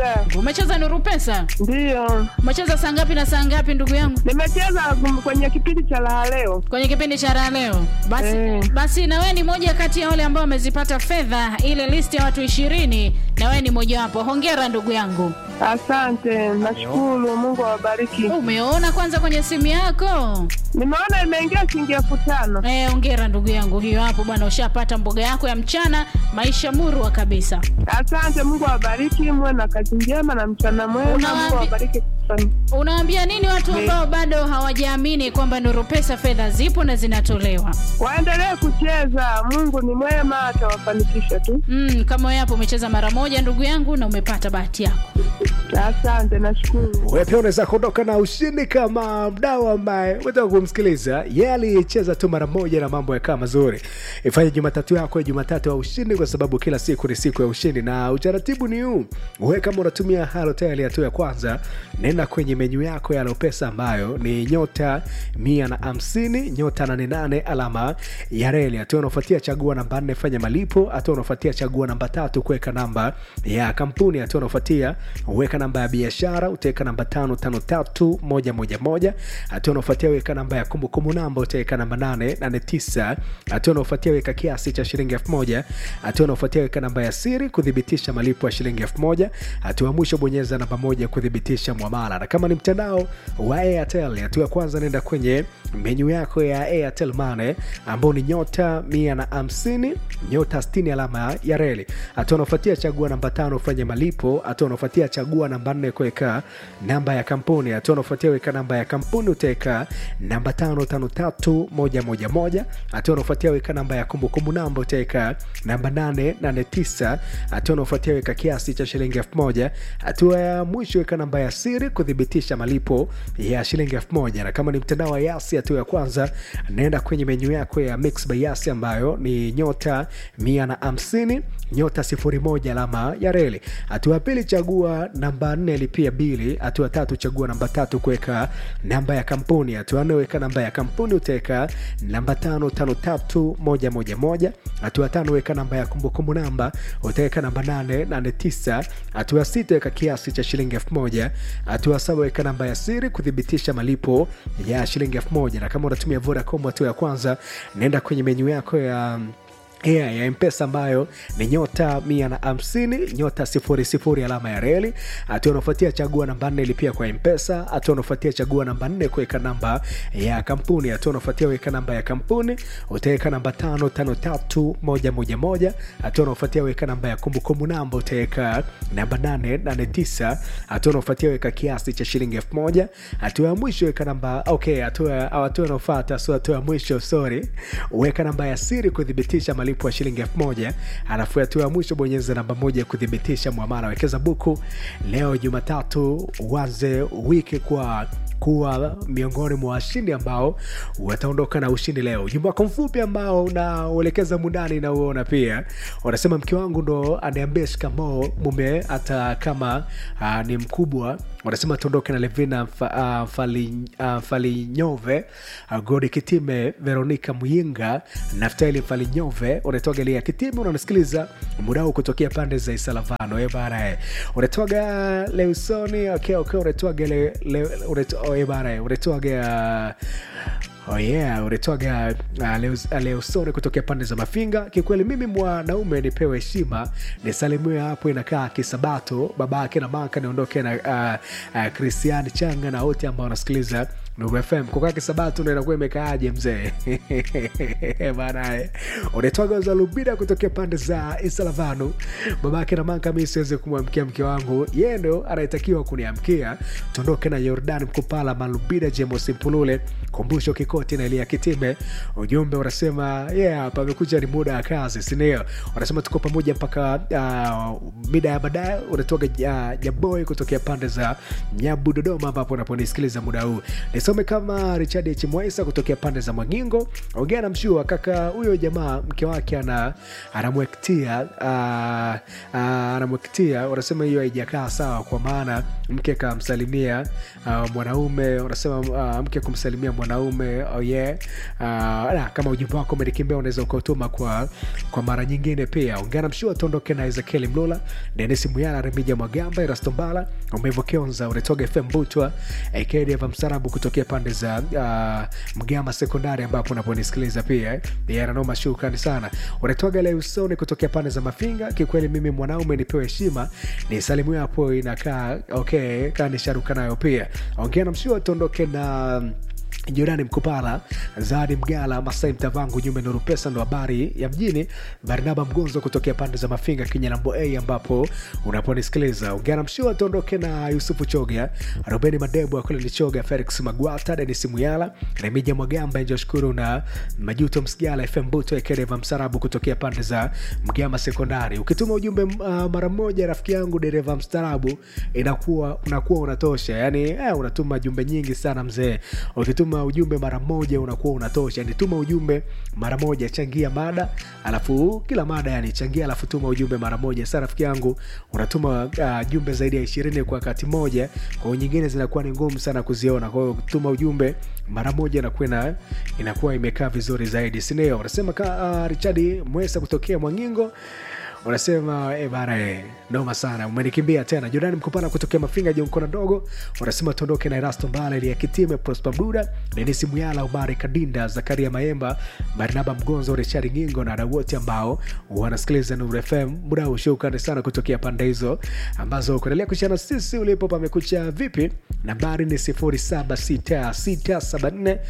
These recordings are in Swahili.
Naendelea. Umecheza Nuru Pesa? Ndiyo. Umecheza saa ngapi na saa ngapi ndugu yangu? Nimecheza kum- kwenye kipindi cha raha leo. Kwenye kipindi cha raha leo. Basi, Eh. basi na wewe ni moja kati ya wale ambao wamezipata fedha ile list ya watu ishirini na wewe ni mojawapo. Hongera ndugu yangu. Asante, nashukuru. Mungu awabariki. Umeona kwanza kwenye simu yako? Nimeona imeingia shilingi elfu tano. Eh, hongera ndugu yangu. Hiyo hapo bwana ushapata mboga yako ya mchana, maisha murwa kabisa. Asante, Mungu awabariki, muwe na kazi njema na mchana mwema. Unawaambi- Mungu awabariki sana. Unawaambia nini watu ambao bado hawajaamini kwamba Nuru Pesa fedha zipo na zinatolewa? Waendelee kucheza, Mungu ni mwema, atawafanikisha tu. Mm, kama wewe hapo umecheza mara moja ndugu yangu na umepata bahati yako. Asante, nashukuru. Wewe pia unaweza kuondoka na ushindi kama mdau ambaye umetoka kumsikiliza. Yeye alicheza tu mara moja na mambo yakawa mazuri. Ifanye Jumatatu yako ya Jumatatu ya ushindi, kwa sababu kila siku ni siku ya ushindi, na utaratibu ni huu. Wewe kama unatumia Halotel hatua ya kwanza, nenda kwenye menyu yako ya Lopesa ambayo ni nyota mia na hamsini nyota nane nane alama ya reli. Hatua unaofuatia chagua namba nne, fanya malipo. Hatua unaofuatia chagua namba tatu, kuweka namba ya kampuni. Hatua unaofuatia weka namba ya biashara, utaweka namba tano tano tatu moja moja moja. Hatua unaofuatia weka namba ya kumbukumbu namba, utaweka namba nane nane tisa. Hatua unaofuatia weka kiasi cha shilingi elfu moja. Hatua unaofuatia weka namba ya siri kuthibitisha malipo ya shilingi elfu moja. Hatua ya mwisho bonyeza namba moja kuthibitisha mwamala, na kama ni mtandao wa Airtel, hatua ya kwanza nenda kwenye menyu yako ya Airtel Money ambao ni nyota mia na hamsini nyota sitini alama ya reli. Hatua unaofuatia chagua namba tano ufanye malipo. Hatua unaofuatia chagua namba nne kuweka namba ya kampuni. Hatua unaofuatia weka namba ya kampuni utaweka namba tano tano tatu moja moja moja. Hatua unaofuatia weka namba ya kumbukumbu namba utaweka namba nane nane tisa. Hatua unaofuatia weka kiasi cha shilingi elfu moja. Hatua ya mwisho weka namba ya siri kuthibitisha malipo ya shilingi elfu moja. Na kama ni mtandao wa Yasi, hatua ya kwanza naenda kwenye menyu yako ya Mix by Yasi ambayo ni nyota mia na hamsini nyota sifuri moja alama ya reli. Hatua ya pili chagua namba nne lipia bili. Hatua ya tatu chagua namba tatu kuweka namba ya kampuni. Hatua ya nne weka namba ya kampuni utaweka namba tano tano tatu moja moja moja. Hatua ya tano weka namba ya kumbukumbu namba utaweka namba nane nane tisa. Hatua ya sita weka kiasi cha shilingi elfu moja. Hatua ya saba weka namba ya siri kuthibitisha malipo ya shilingi elfu moja. Na kama unatumia Vodacom, hatua ya kwanza nenda kwenye menyu yako ya Yeah, ya mpesa ambayo ni nyota mia na hamsini nyota sifuri sifuri alama ya reli. Hatua unaofuatia chagua namba nne lipia kwa mpesa. Hatua unaofuatia chagua namba nne kuweka namba ya kampuni. Hatua unaofuatia weka namba ya kampuni utaweka namba tano tano tatu moja moja moja. Hatua unaofuatia weka namba ya kumbukumbu namba utaweka namba nane nane tisa. Hatua unaofuatia weka kiasi cha shilingi elfu moja. Hatua ya mwisho weka namba okay, hatua hatua unaofuata so hatua ya mwisho sorry, weka namba ya siri kuthibitisha malipo ya shilingi elfu moja alafu hatua ya mwisho bonyeza namba moja kuthibitisha mwamala. Wekeza buku leo Jumatatu, uanze wiki kwa kuwa miongoni mwa washindi ambao wataondoka na ushindi leo. Ujumbe wako mfupi ambao unauelekeza mundani na uona pia unasema, mke wangu ndo aniambia shikamoo mume, hata kama uh, ni mkubwa. Unasema tuondoke na Levina fa, uh, fali, uh, Falinyove uh, Godi Kitime, Veronika Muyinga, Naftali Falinyove, unatoga Lia Kitime, unanisikiliza muda huu kutokea pande za Isalavano e bana, unatoga Leusoni okay, okay, unatoga le, le, unato, oh, e bana, unatoga Oh yeah, unatoga uh, Leusoni kutokea pande za Mafinga. Kikweli mimi mwanaume nipewe heshima, nisalimiwe hapo, inakaa kisabato babake na maka, niondoke na uh, uh, Christian Changa na wote ambao wanasikiliza Nuru FM kukaa kisabato ndo inakuwa imekaaje mzee bana. Unatoga za Lubida kutokea pande za Isalavanu, babake na maka, mi siwezi kumwamkia mke wangu, yeye ndo anayetakiwa kuniamkia. Tuondoke na Jordan Mkupala, Malubida, James Mpulule, Kumbusho Kikoti na Elia Kitime. Ujumbe unasema yeah, pamekuja ni muda wa kazi, sindio? Wanasema tuko pamoja mpaka uh, mida ya baadaye. Unatoka uh, Jaboy kutokea pande za Nyabu, Dodoma, ambapo unaponisikiliza muda huu nisome kama richard h mwaisa kutokea pande za mwangingo ongea na mshua kaka huyo jamaa mke wake ana anamwektia uh, uh, anamwektia wanasema hiyo haijakaa sawa kwa maana mke kamsalimia uh, mwanaume wanasema uh, mke kumsalimia mwanaume oh yeah. uh, na, kama ujumbe wako umenikimbia unaweza ukautuma kwa, kwa mara nyingine pia ungana mshua tuondoke na ezekieli mlula denis muyala remija mwagamba irastombala umevokionza unatoga fm butwa akdeva msarabu kutokea pande za uh, mgama sekondari ambapo unaponisikiliza pia eh. yeah, nanoma shukrani sana unatoga leusoni kutokea pande za mafinga kikweli mimi mwanaume nipewe heshima ni salimu hapo inakaa okay kaa nisharuka nayo pia ongea na mshua tuondoke na jirani mkupala zadi mgala masai mtavangu nyume nuru pesa ndo habari ya mjini barnaba mgonzo kutokea pande za mafinga kinyalambo a ambapo unaponisikiliza ungana mshua tuondoke na yusufu choga robeni madebu akule ni choga felix magwata denis muyala remija mwagamba njoshukuru na majuto msigala fm buto ekedeva msarabu kutokea pande za mgama sekondari ukituma ujumbe uh, mara moja rafiki yangu dereva mstarabu inakuwa unakuwa unatosha yani eh, unatuma jumbe nyingi sana mzee ukituma ujumbe mara moja unakuwa unatosha yani tuma ujumbe mara moja changia mada alafu kila mada yani changia alafu tuma ujumbe mara moja sa rafiki yangu unatuma uh, jumbe zaidi ya ishirini kwa wakati moja kwao nyingine zinakuwa ni ngumu sana kuziona kwa hiyo tuma ujumbe mara moja inakuwa ina, inakuwa imekaa vizuri zaidi sindio unasema ka uh, richadi mwesa kutokea mwangingo unasema e bana e, noma sana umenikimbia tena jordani mkupana kutokea mafinga jonkona ndogo unasema tuondoke na erasto mbala ili yakitime prosper buda denisi muyala umari kadinda zakaria maemba barnaba mgonzo richard ngingo na wadau wote ambao wanasikiliza nur fm muda huu shukrani sana kutokea pande hizo ambazo kuendelea kushana sisi ulipo pamekucha vipi nambari ni 076674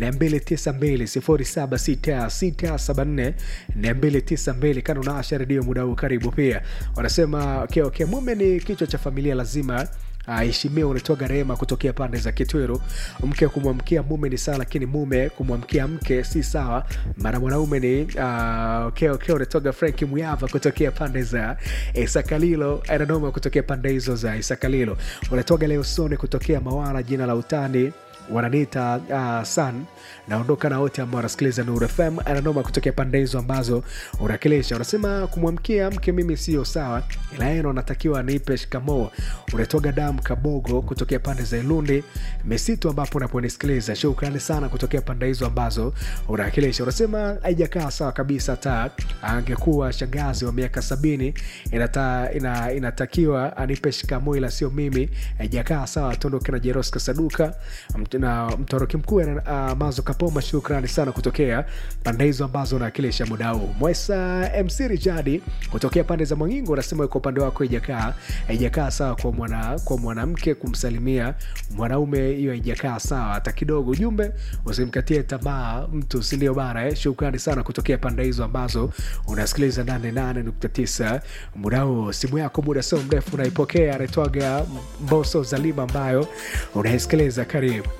292 076674 kana unaasha redio muda huu karibu pia wanasema okay, okay, mume ni kichwa cha familia lazima aheshimiwa uh, unatoga rehema kutokea pande za kitweru mke kumwamkia mume ni sawa lakini mume kumwamkia mke si sawa mara mwanaume ni uh, okay, okay, unatoga franki muyava kutokea pande za isakalilo ananoma kutokea pande hizo za isakalilo unatoga leosone kutokea mawala jina la utani wananiita uh, san naondoka na wote ambao wanasikiliza nur fm ananoma kutokea pande hizo ambazo unakilisha unasema kumwamkia mke mimi sio sawa ila eno anatakiwa nipe shikamoo unatoga damu kabogo kutokea pande za ilundi misitu ambapo unaponisikiliza shukrani sana kutokea pande hizo ambazo unakilisha unasema haijakaa sawa kabisa hata angekuwa shangazi wa miaka sabini inata, ina, inatakiwa anipe shikamoo ila sio mimi haijakaa sawa tuondoke na jeroska saduka na mtoroki mkuu uh, mazo kapoma shukrani sana kutokea pande hizo ambazo unawakilisha muda huu mwesa mc rijadi kutokea pande za mwangingo unasema kwa upande wako ijakaa haijakaa sawa kwa mwana kwa mwanamke kumsalimia mwanaume hiyo haijakaa sawa hata kidogo ujumbe usimkatie tamaa mtu sindio bana eh? shukrani sana kutokea pande hizo ambazo unasikiliza 88.9 muda huu simu yako muda sio mrefu unaipokea anaitwaga mboso zalima ambayo unaisikiliza karibu